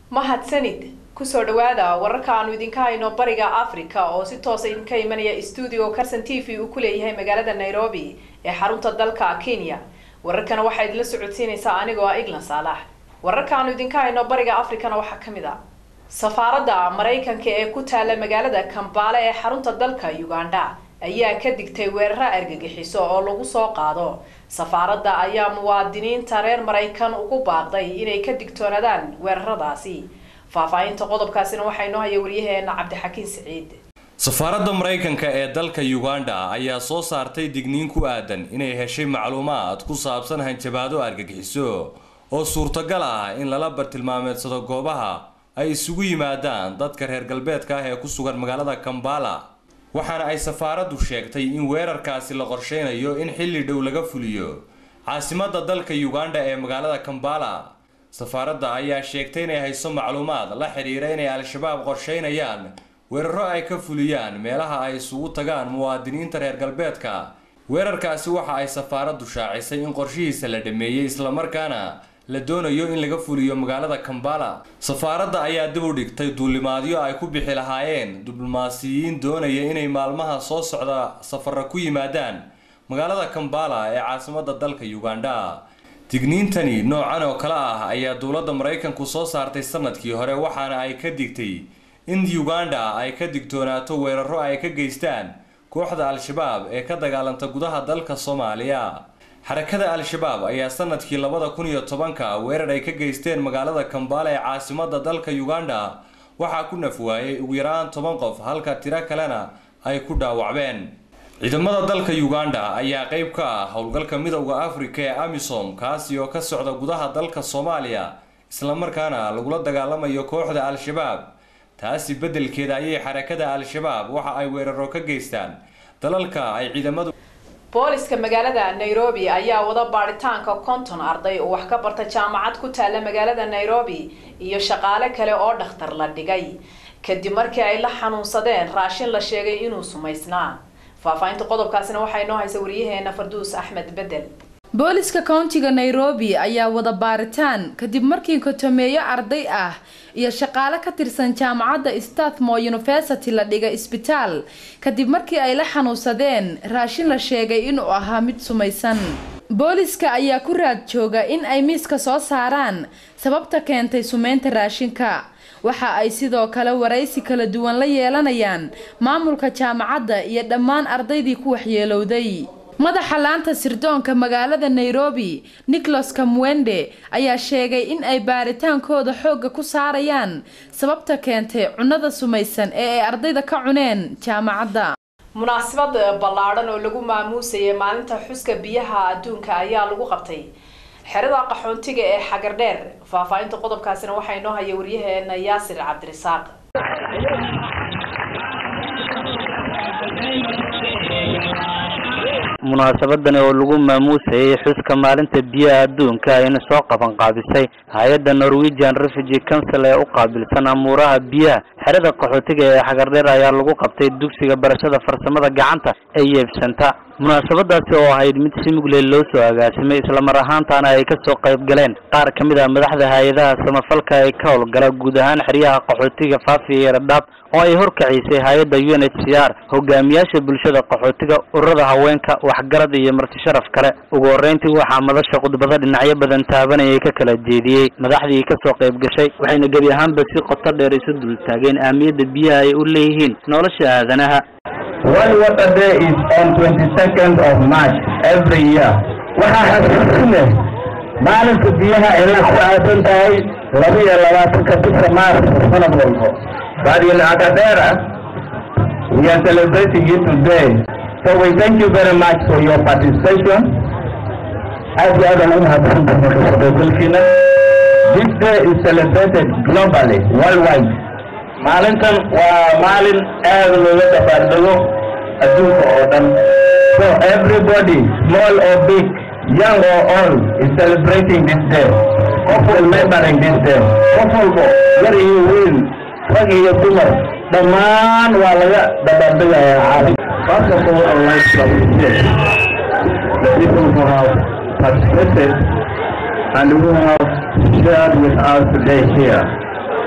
mahadsanid kusoo dhawaada wararka aanu idinka hayno bariga africa oo si toosa idinka imanaya stuudio carson t v uu ku leeyahay magaalada nairobi ee xarunta dalka kenya wararkana waxaa idinla socodsiinaysaa anigoo ah eglan saalax wararka aanu idinka hayno bariga africana waxaa kamid a safaaradda maraykanka ee ku taala magaalada kambale ee xarunta dalka uganda ayaa ka digtay weeraro argagixiso oo lagu soo qaado safaaradda ayaa muwaadiniinta reer maraykan ugu baaqday inay ka digtoonaadaan weeraradaasi faahfaahinta qodobkaasina waxaa inoo haya waryaheena cabdixakiin siciid safaaradda maraykanka ee dalka uganda ayaa soo saartay digniin ku aadan inay heshay macluumaad ku saabsan hanjabaado argagixiso oo suurtagal ah in lala bartilmaameedsado goobaha ay isugu yimaadaan dadka reer galbeedka ah ee ku sugan magaalada kambala waxaana ay safaaraddu sheegtay in weerarkaasi la qorsheynayo in xilli dhow laga fuliyo caasimadda dalka uganda ee magaalada kambala safaaradda ayaa sheegtay inay hayso macluumaad la xidhiira inay al-shabaab qorsheynayaan weeraro ay ka fuliyaan meelaha ay isugu tagaan muwaadiniinta reer galbeedka weerarkaasi waxa ay safaaraddu shaacisay in qorshihiisa la dhameeyey islamarkaana la doonayo in laga fuliyo magaalada kambala safaaradda ayaa dib u dhigtay duulimaadyo ay ku bixi lahaayeen diblomaasiyiin doonaya inay maalmaha soo socda safara ku yimaadaan magaalada kambala ee caasimadda dalka uganda digniintani noocan oo kale ah ayaa dowladda maraykanku soo saartay sanadkii hore waxaana ay ka digtay in uganda ay ka digtoonaato weeraro ay ka geystaan kooxda al-shabaab ee ka dagaalanta gudaha dalka soomaaliya xarakada al-shabaab ayaa sanadkii labada kun iyo tobanka weerar ay ka geysteen magaalada kambala ee caasimadda dalka uganda waxaa ku nafwaayay ugu yaraan toban qof halka tiro kalena ay ku dhaawacbeen ciidamada dalka uganda ayaa qeyb ka ah howlgalka midowda afrika ee amisom kaasi oo ka socda gudaha dalka soomaaliya islamarkaana lagula dagaalamayo kooxda al-shabaab taasi beddelkeeda ayay xarakada al-shabaab waxa ay weeraro ka geystaan dalalka ay ciidamadu booliska magaalada nairobi ayaa wada baadhitaanka konton arday oo wax ka barta jaamacad ku taala magaalada nairobi iyo shaqaale kale oo dhakhtar la dhigay kadib markii ay la xanuunsadeen raashin la sheegay inuu sumaysnaa faahfaahinta qodobkaasina waxaa inoo haysa wariyaheena farduus axmed bedel booliska countiga nairobi ayaa wada baaritaan kadib markii kotomeeyo arday ah iyo shaqaale ka tirsan jaamacadda stathmore university la dhigay isbitaal kadib markii ay la xanuunsadeen raashin la sheegay inuu ahaa mid sumaysan booliska ayaa ku raad jooga in ay miiska soo saaraan sababta keentay sumeynta raashinka waxa ay sidoo kale waraysi kala duwan la yeelanayaan maamulka jaamacadda iyo dhammaan ardaydii ku waxyeelowday madaxa laanta sirdoonka magaalada nairobi nicholas kamwende ayaa sheegay in ay baaritaankooda xoogga ku saarayaan sababta keentay cunnada sumaysan ee ay ardayda ka cuneen jaamacadda munaasabad ballaadhan oo lagu maamuusayay maalinta xuska biyaha adduunka ayaa lagu qabtay xerada qaxoontiga ee xagardheer faahfaahinta qodobkaasina waxaa inoo haya waryaheena yaasir cabdirisaaq munaasabadan oo lagu maamuusayay xuska maalinta biyaha adduunka ayna soo qaban qaabisay hay-adda norwegian refugee council ee u qaabilsan amuuraha biyaha xerada qaxootiga ee xagardheer ayaa lagu qabtay dugsiga barashada farsamada gacanta ee yeebsanta munaasabadaasi oo ahayd mid si mugley loo soo agaasimay islamar ahaantaana ay kasoo qayb galeen qaar ka mid ah madaxda hay-adaha samafalka ee ka howlgala guud ahaan xeryaha qaxootiga faafi iyo dhadhaab oo ay horkacisay hay-adda u n h c r hogaamiyaasha bulshada qaxootiga ururada haweenka waxgarad iyo marti sharaf kale ugu horreyntii waxaa madasha khudbado dhinacyo badan taabanayay ka kala jeediyey madaxdii kasoo qayb gashay waxayna gebi ahaanba si qoto dheer isu dul taageen ahmiyadda biyaha ay u leeyihiin nolosha aadanaha World Water Day is on 22nd of March every year. Waxaa xasuusin leh maalinta biyaha ay la ku aadan tahay laba iyo labaatanka bisha Maars sanad walbo. But in Akadera, we are celebrating it today. So we thank you very much for your participation. Aad iyo aad aan u mahadsantahay ka shaqaysgalkiina. This day is celebrated globally, worldwide. maalintan waa maalin aad looga dabaaldego adduunka oo dhan so everybody small or big young or old is celebrating this day qof remembering this day qof walbo yar iyo weyn rag iyo dumar dhammaan waa laga dabaaldegayaa caalam First of all, I would like to appreciate the people who have participated and who have shared with us today here.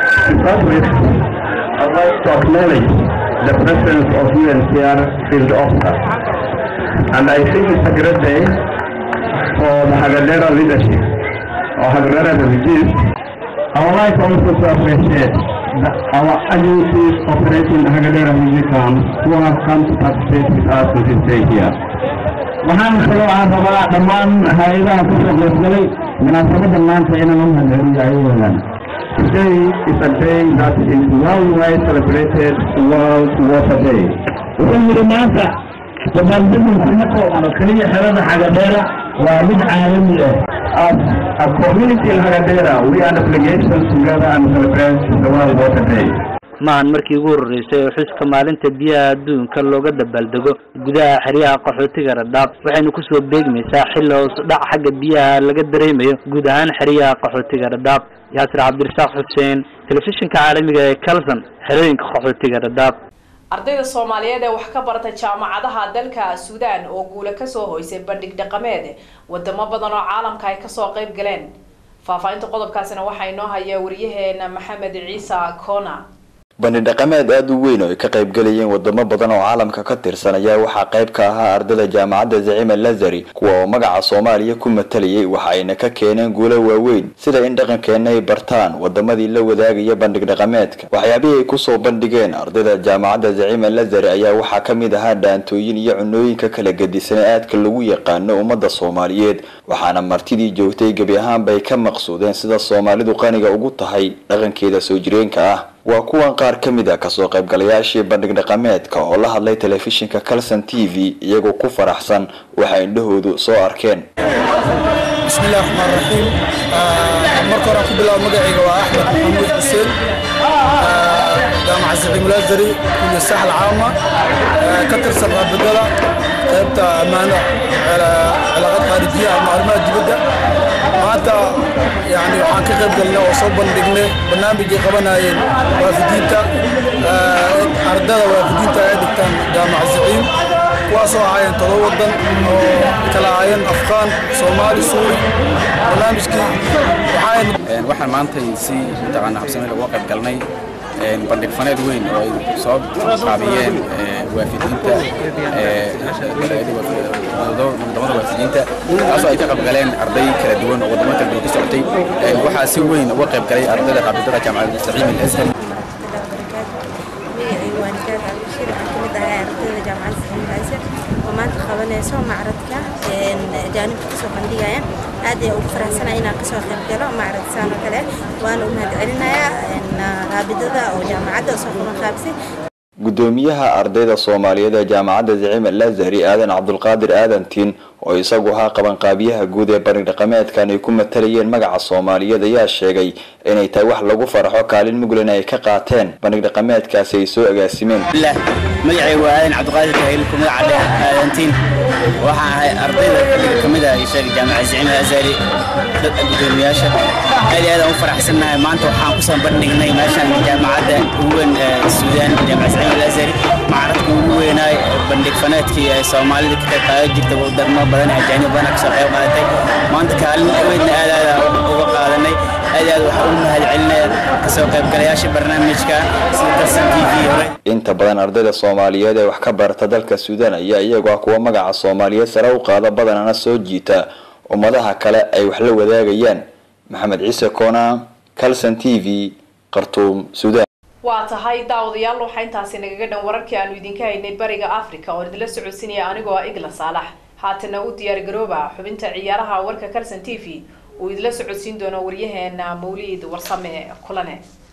To start with, I'd like to acknowledge the presence of UNCR field officers. And I think it's a great day for the Hagadera leadership, or Hagadera refugees. I would like also to appreciate the, our agencies operating the Hagadera refugee camp who have come to participate with us on this day here. waxaan kaloo aan rabaa dhammaan hay-adaha ku soo qaybgalay munaasabadda maanta inaan u mahadceliyo ayagoodan Today is a day that is worldwide celebrated World Water Day. wuxuu yidhi maanta dabaaldegu kuma koobno keliya xerada xagadheera waa mid caalami ah As a community in Hagadera, we are obligated together and celebrate the World Water Day. maahan markii ugu horreysay oo xuska maalinta biyaha adduunka looga dabaaldego gudaha xeryaha qaxootiga radhaab waxaynu kusoo beegmaysaa xilli hoos dhac xagga biyaha laga dareemayo guud ahaan xeryaha qaxootiga radhaab yaasir cabdirasaaq xuseen telefishinka caalamiga ee calson xerooyinka qaxootiga radhaab ardayda soomaaliyeed ee wax ka barata jaamacadaha dalka suudaan oo guula kasoo hoysay bandhig dhaqameed wadamo badan oo caalamka ay kasoo qayb galeen faahfaahinta qodobkaasina waxaa inoo haya wariyaheena maxamed ciise kona bandhig dhaqameed aada u weyn oo ay ka qayb galayeen wadamo badan oo caalamka ka tirsan ayaa waxaa qayb ka ahaa ardayda jaamacadda zacima lazari kuwa oo magaca soomaaliya ku matalayay waxa ayna ka keeneen guulo waaweyn sida in dhaqankeena ay bartaan wadamadii la wadaagaya bandhig dhaqameedka waxyaabihii ay kusoo bandhigeen ardayda jaamacadda zacima lazari ayaa waxaa ka mid ahaa dhaantooyin iyo cunooyinka kala gedisan ee aadka lagu yaqaano ummadda soomaaliyeed waxaana martidii joogtay gebi ahaanba ay ka maqsuudeen sida soomaalidu qaniga ugu tahay dhaqankeeda soo jireenka ah waa kuwan qaar ka mid a kasoo qaybgalayaashii bandhig dhaqameedka oo la hadlay telefishinka calson t v iyagoo ku faraxsan waxa indhahoodu soo arkeen bismillahi raxmaan raxiim marka hore aan ku bilaabo magacayga waa axmed maxamuud xuseen jaamaca siciimulazari kuliya saxal caama ka tirsan raabidada qaybta ammaano cilaaqad khaarijiya ama arrimaha dibadda maanta yani waxaan ka qayb galnay oo soo bandhignay barnaamijay qabanayeen waafidiinta ardada waafidiinta ay dhigtaan jaamaca siciim kuwaasoo ahaayeen todoba wadan oo kala ahaayeen afqaan soomaali suuri barnaamijkii waxaan waxaan maanta si mataqaana habsameel uga qayb galnay bandhig faneed weyn oo ay soo qaabiyeen waafidiinta wadamada waafidiinta taasoo ay ka qayb galeen arday kala duwan oo wadamo kala duwan ka socotay waxaa si weyn uga qayb galay ardayda raabidada jaamacadda saciim al-azhar maanta qabanayso macradka jaanibka kasoo bandhigaya aad ay ugu faraxsanahay inaan kasoo qayb galo macrad saan oo kale waana u mahadcelinayaa raabidada oo jaamacadda soo qaban qaabisay gudoomiyaha ardayda soomaaliyeed ee jaamacadda zacima lazari aadan cabdulqaadir aadantiin oo isagu ahaa qabanqaabiyaha guud ee bandhig dhaqameedkan ay ku matalayeen magaca soomaaliyeed ayaa sheegay inay tahay wax lagu faraxo kaalin muglan ay ka qaateen bandhig dhaqameedkaasi ay soo agaasimeen magacay waa aadan cabdiqaadir kahil ku magaca dheh aadantiin waxaan ahay ardayda xilliga ka mid ah sheegay jaamaca zacima azari dad gudoomiyaasha aad iyo aad aan u faraxsannahay maanta waxaan kusoo bandhignay meeshan jaamacadda ugu weyn suudaan jaamaca zacima alazari macradka ugu weynaay bandhig faneedkii ay soomaalida ka qayb qaadan jirta wadamo badan ajaanib badan kasoo qayb qaadatay maanta kaalin weydna aad aad uga qaadanay aad aad waxaan u mahadcelinaya kasoo qaybgalayaasha barnaamijka sida kalsan t v hore inta badan ardayda soomaaliyeed ee wax ka barata dalka suudaan ayaa iyagoo ah kuwa magaca soomaaliyeed sare u qaada badanana soo jiita ummadaha kale ay wax la wadaagayaan maxamed ciise koona calson t v khartuum suudaan waa tahay daawadayaal waxaa intaasi nagaga dhan wararkii aanu idinka haynay bariga africa oo idinla socodsinaya anigoo ah igla saalax haatana u diyaar garooba xubinta ciyaaraha warka calson t v uu idinla socodsiin doono waryaheena mawliid warsame kulane